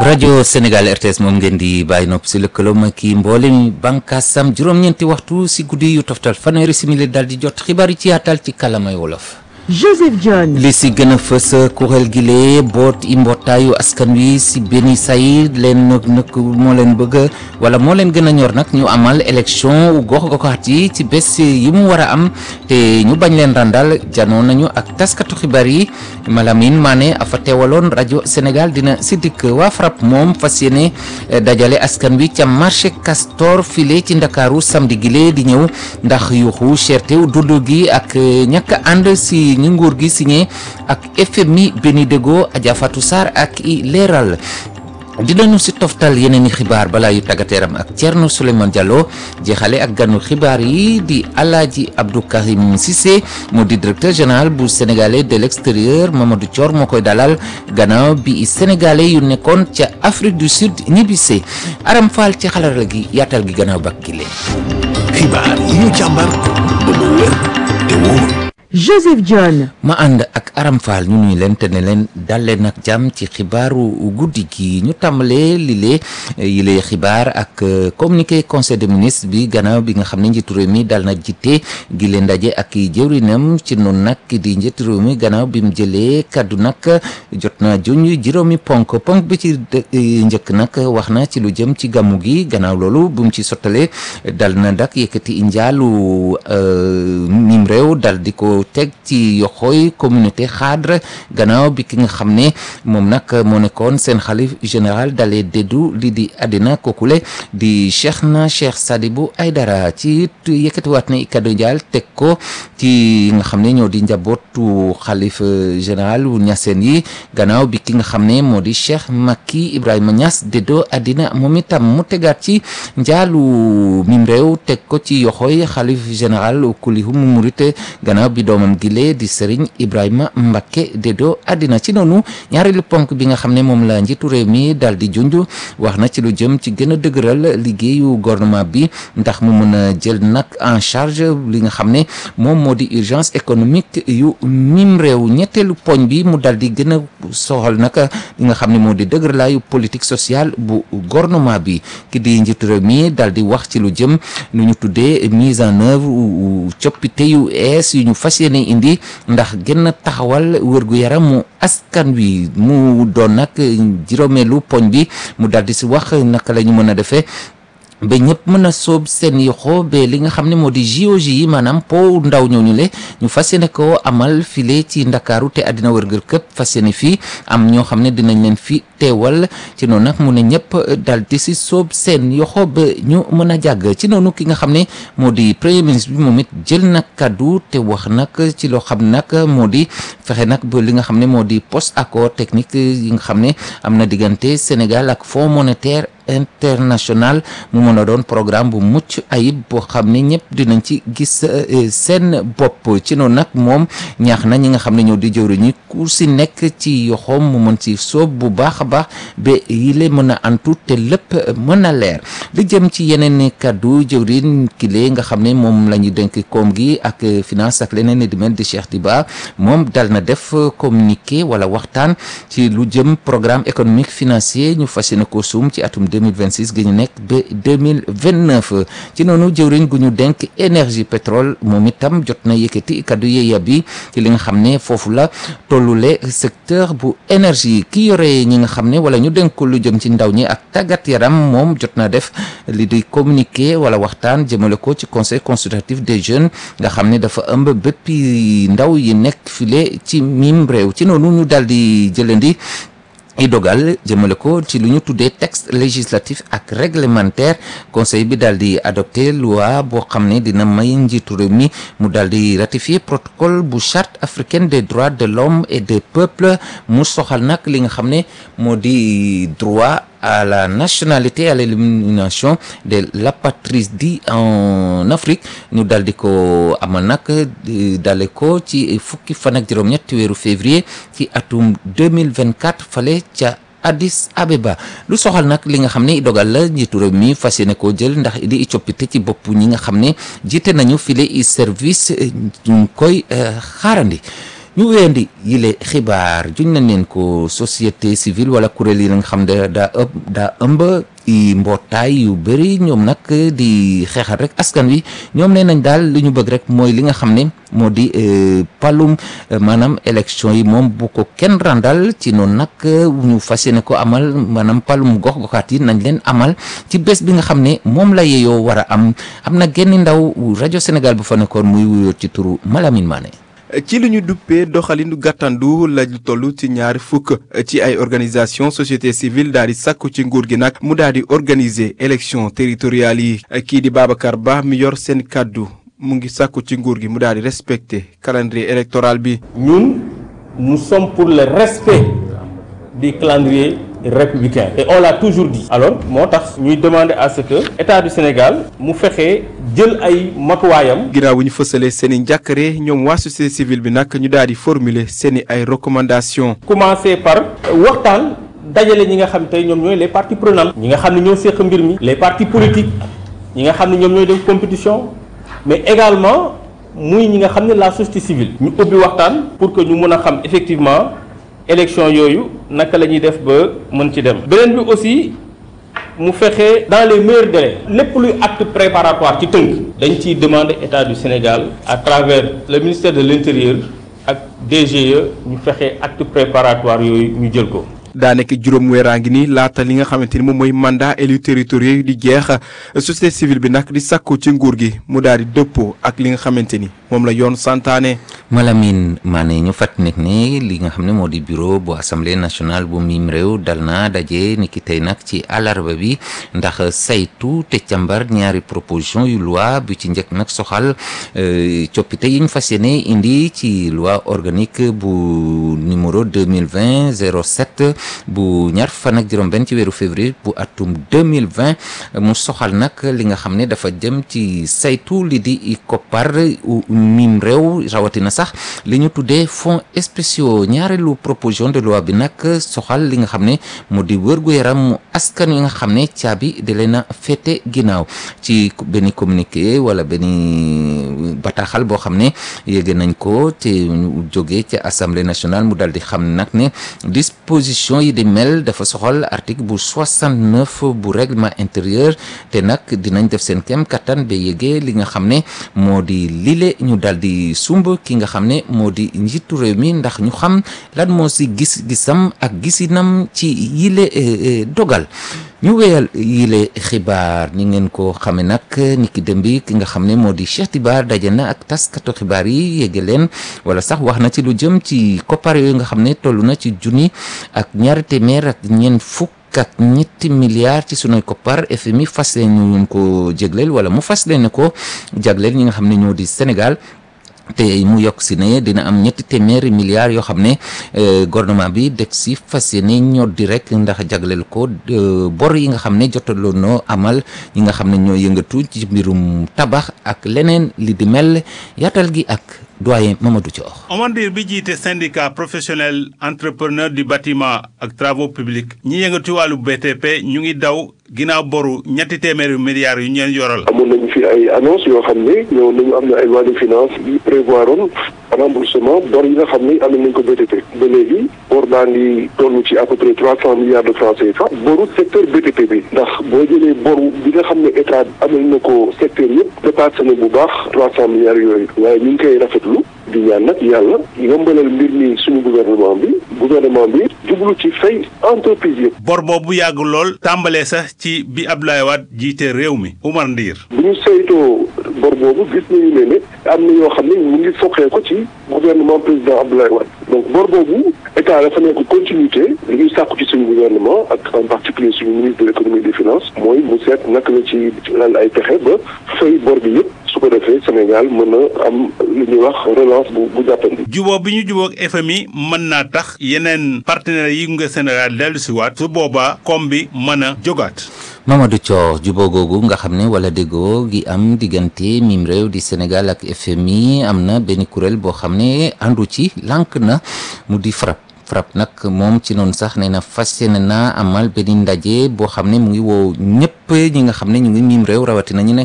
rajo Sénégal RTS moom ngeen di bàyyi nopp si lëkkaloom ak kii mboolem bànqaasam juróom-ñeenti waxtu si guddi yu toftal fanweeri simili daal di jot xibaar yi ci yaatal ci kàllaamay wolof. Joseph John. li si gën a fës kuréel gi lee boot i mbootaayu askan wi si benn say leen nag nag moo leen bëgg wala moo leen gën a ñor nag ñu amal élection gox goxaat yi ci bés yi mu war a am te ñu bañ leen randal janoo nañu ak taskatu xibaar yi Malamine Mané a fa teewaloon rajo Sénégal dina si dikk waa FRAPP moom fas yéene dajale askan wi ca marché Castor file ci Ndakaaru samedi gi lee di ñëw ndax yuuxu cherté dund gi ak ñàkk ànd si ñi nguur gi signé ak FMI Beni Dego Adja Fatou Sarr ak i leeral dinañu si toftal yeneen i xibaar balaa yu tàggateeram ak Thierno Souleymane Diallo jeexale ak ganu xibaar yi di Alaaji Abdou Karim Cissé moo di directeur général bu sénégalais de l'extérieur Mamadou Thior moo koy dalal gannaaw bi sénégalais yu nekkoon ca Afrique du Sud ñibbisee Aram Fall ci xalaat gi yaatal gi gannaaw bak gi leen xibaar yi ñu càmbar ba mu wér te wóor Joseph John. ma ànd ak Aram Fall ñu nuy leen te ne leen dal leen ak jàmm ci xibaaru guddi gi ñu tàmbalee lile yile xibaar ak communiqué conseil des ministres bi gannaaw bi nga xam ne njiitu réew mi dal na jiite gi leen ndaje ak jëwrinam ci noonu nag di njiitu réew mi gannaaw bi mu jëlee kaddu nag jot na juñ juróomi ponk ponk bi ci njëkk nag wax na ci lu jëm ci gàmmu gi gannaaw loolu bu mu ci sottalee dal na dak yëkkati njaalu mim réew dal di ko teg ci yoxooy communauté xaadre gannaaw bi ki nga xam ne moom nag moo nekkoon seen xalif général dalee déddu li di àddina kookule di cheikh na cheikh Sadibou Aydara ci yëkkatiwaat na kaddu njaal teg ko ci nga xam ne ñoo di njabootu xalif général wu ñaseen yi gannaaw bi ki nga xam ne moo di cheikh Makki Ibrahima Niass déddoo àddina moom itam mu tegaat ci njaalu mim réew teg ko ci yoxooy xalif général kulihum murit gannaaw bi doomam gile di Serigne Ibrahima Mbacké dédoo àddina ci noonu ñaareelu ponk bi nga xam ne moom la njiitu réew mi daal di junj wax na ci lu jëm ci gën a dëgëral liggéeyu gouvernement bi ndax mu mën a jël nag en charge li nga xam ne moom moo di urgence économique yu mim réew ñetteelu poñ bi mu daal di gën a soxal nag li nga xam ne moo di dëgëralaayu politique sociale bu gouvernement bi ki di njiitu réew mi daal di wax ci lu jëm nu ñu tuddee mise en œuvre coppite yu ees yu ñu fas yéene indi ndax gën a taxawal wërgu yaramu askan wi mu doon nag juróomeelu poñ bi mu daal di si wax naka la ñu mën a defee ba ñëpp mën a soob seen yoxo ba li nga xam ne moo di JOJ yi maanaam po ndaw ñooñu le ñu fas yéene ko amal file ci ndakaaru te àddina wërngër këpp fas yéene fii am ñoo xam ne dinañ leen fi teewal ci noonu nag mu ne ñëpp dal di si soob seen yoxo ba ñu mën a jàgg ci noonu ki nga xam ne moo di premier ministre bi moom it jël nag kaddu te wax nag ci loo xam nag moo di fexe nag ba li nga xam ne moo di post accord technique yi nga xam ne am na diggante Sénégal ak Fonds monétaire international mu mën a doon programme bu mucc ayib boo xam ne ñëpp dinañ ci gis seen bopp ci noonu nag moom ñaax na ñi nga xam ne ñoo di jëwriñ ñi ku si nekk ci yoxoom mu mën ci soob bu baax a baax ba yile mën a antu te lépp mën a leer li jëm ci yeneen kaddu jëwriñ kile nga xam ne moom la ñu dénk koom gi ak finance ak leneen di mel di Cheikh Diba moom dal na def communiqué wala waxtaan ci lu jëm programme économique financier ñu fas yéene ko suum ci atum 2026 gi ñu nekk ba 2029 ci noonu jëwriñ gu ñu denk énergie pétrole moom itam jot na yëkkati kaddu yeeya bi ci li nga xam ne foofu la tollule secteur bu énergie ki yore ñi nga xam ne wala ñu denk lu jëm ci ndaw ñi ak tàggat yaram moom jot na def li di communiqué wala waxtaan jëmale ko ci conseil consultatif des jeunes nga xam ne dafa ëmb béppi ndaw yi nekk file ci mim réew ci noonu ñu daal di jëlandi i dogal jëmale ko ci lu ñu tuddee texte législatif ak réglementaire conseil bi daal di adopté loi boo xam ne dina may njiitu réew mi mu daal di ratifier protocole bu charte africaine des droits de l'homme et des peuples mu soxal nag li nga xam ne moo di droit à la nationalité à l'élimination de l'apatrisme en Afrique ñu daal di ko amal nag dale ko ci fukki fan ak juróom-ñett weeru février ci atum 2024 fale ca Addis Abeba lu soxal nag li nga xam ne dogal la njiitu réew mi fas yéene koo jël ndax di coppite ci bopp ñi nga xam ne jiite nañu file i service ñu koy xaarandi ñu weendi yile xibaar juñ nañ leen ko société civile wala kuréel yi nga xam ne daa ëpp daa ëmb i mbootaay yu bëri ñoom nag di xeexal rek askan wi ñoom nee nañ daal li ñu bëgg rek mooy li nga xam ne moo di palum maanaam élection yi moom bu ko kenn randal ci noonu nag ñu fas yéene ko amal maanaam palum gox goxaat yi nañ leen amal ci bés bi nga xam ne moom la yeyoo war a am am na genn ndaw rajo Sénégal bu fa nekkoon muy wuyoo ci turu Malamine Mané ci li ñu duppee doxalinu gàttandu la ñu toll ci ñaari fukk ci ay organisation société civile daal di sàkku ci nguur gi nag mu daal di organiser élection territoriales yi kii di Babacar Ba mi yor seen kàddu mu ngi sàkku ci nguur gi mu daal di respecter calendrier électoral bi. ñun nous sommes pour le respect du calendrier républicain et on l'a toujours dit alors moo tax ñuy demander à ce que état du Sénégal mu fexe jël ay matuwaayam ginnaaw bu ñu fësalee seen i njàkkare ñoom waa société civile bi nag ñu daal di formuler seen i ay recommandations. commencer par waxtaan dajale ñi nga xam tey ñoom ñooy les parties prenantes ñi nga xam ne ñoo séq mbir mi les partis politiques ñi nga xam ne ñoom ñooy def compétition mais également muy ñi nga xam ne la société civile ñu ubbi waxtaan pour que ñu mën a xam effectivement élection yooyu naka la ñuy def ba mën ci dem beneen bi aussi mu fexe dans les meilleurs délais lépp luy acte préparatoire ci tënk dañ ciy demander état du Sénégal à travers le ministère de l'intérieur ak DGE ñu fexe acte préparatoire yooyu ñu jël ko daa nekk juróom weeraa ngi nii laata li nga xamante ni moom mooy mandat élu territoriaux yi di jeex société civile bi nag di sàkku ci nguur gi mu daal di dëppoo ak li nga xamante ni moom la yoon santaane. Malamine Mané ñu fàttali nekk ne li nga xam ne moo di bureau bu assemblée nationale bu miim réew dal na daje ni ki tey nag ci àllarba bi ndax saytu te càmbar ñaari proposition yu loi bu ci njëkk nag soxal coppite yi ñu fas yéene indi ci loi organique bu numéro 2020 07 bu ñaar fan ak juróom-benn ci weeru février bu atum 2020 mu soxal nag li nga xam ne dafa jëm ci saytu li di koppar miim réew rawatina sax li ñu tuddee fonds spéciaux ñaareelu proposition de loi bi nag soxal li nga xam ne mu di wërgu-yaram mu askan wi nga xam ne caabi da leen a féete ginnaaw ci benn communiqué wala benn bataaxal boo xam ne yéege nañ ko te ñu jógee ci assemblée nationale mu dal di xam nag ne disposition yi di mel dafa soxal article bu 69 bu règlement intérieur te nag dinañ def seen kem kattan ba yéege li nga xam ne moo di lile ñu dal di sumb ki nga xam ne moo di njiitu réew mi ndax ñu xam lan moo si gis-gisam ak gisinam ci yile dogal ñu wéyal yile xibaar ni ngeen ko xame nag ni ki dem bi ki nga xam ne moo di Cheikh Tibar daje na ak taskatu xibaar yi yéege leen wala sax wax na ci lu jëm ci koppar yooyu nga xam ne toll na ci junni ak ñaari téeméer ak ñeent fukk ak ñetti milliards ci sunuy koppar FMI fas leen ñu ko jégleel wala mu fas leen ko jagleel ñi nga xam ne ñoo di Sénégal te mu yokk si ne dina am ñetti téeméeri milliards yoo xam ne gouvernement bi deg si fas yéene ñoo di rek ndax jagleel ko bor yi nga xam ne jotaloon noo amal ñi nga xam ne ñoo yëngatu ci mbirum tabax ak leneen li di mel yaatal gi ak doyen Mamadou Thior. Omar Ndir bi jiite syndicat professionnel entrepreneur du bâtiment ak travaux publics ñi yëngatu wàllu BTP ñu ngi daw ginnaaw boru ñetti téeméeri milliards yu ñu leen yoral. amoon nañu fi ay annonce yoo xam ne ñëw nañu am na ay loi de finance yi prévoir oon remboursement bor yi nga xam ne am nañ ko BTP ba léegi bor baa ngi toll ci à peu près trois cent milliards de francs CFA boru secteur BTP bi ndax boo jëlee boru bi nga xam ne état amal na ko secteur yëpp dépassé na bu baax trois cent milliards yooyu waaye ñu ngi koy rafetlu di ñaan nag yàlla yombalal mbir mi suñu gouvernement bi gouvernement bi jublu ci fay entreprise yëpp. bor boobu yàgg lool tàmbalee sax ci bi Abdoulaye Wade jiite réew mi Oumar Ndir. bu ñu saytoo bor boobu gis nañu ne ne am na yoo xam ne mu ngi soqee ko ci gouvernement président Abdoulaye Wade donc bor boobu état dafa nekk continuité li ñuy sàkku ci suñu gouvernement ak en particulier suñu ministre de l'économie et des finances mooy mu seet naka la ci lal ay pexe ba fay bor bi yëpp su ko defee Sénégal mën a am li ñuy wax relance bu bu jàppandi. juboo bi ñu jubóog FMI mën naa tax yeneen partenaires yi nga Sénégal dellu si waat su boobaa koom bi mën a jógaat. Mamadou Thior juboo googu nga xam ne wala déggoo gi am diggante mim réew di Sénégal ak FMI am na benn kuréel boo xam ne àndu ci lànk na mu di FRAPP FRAPP nag moom ci noonu sax nee na fas yéene naa amal benn ndaje boo xam ne mu ngi woo ñëpp ñi nga xam ne ñu ngi mim réew rawatina ñu ne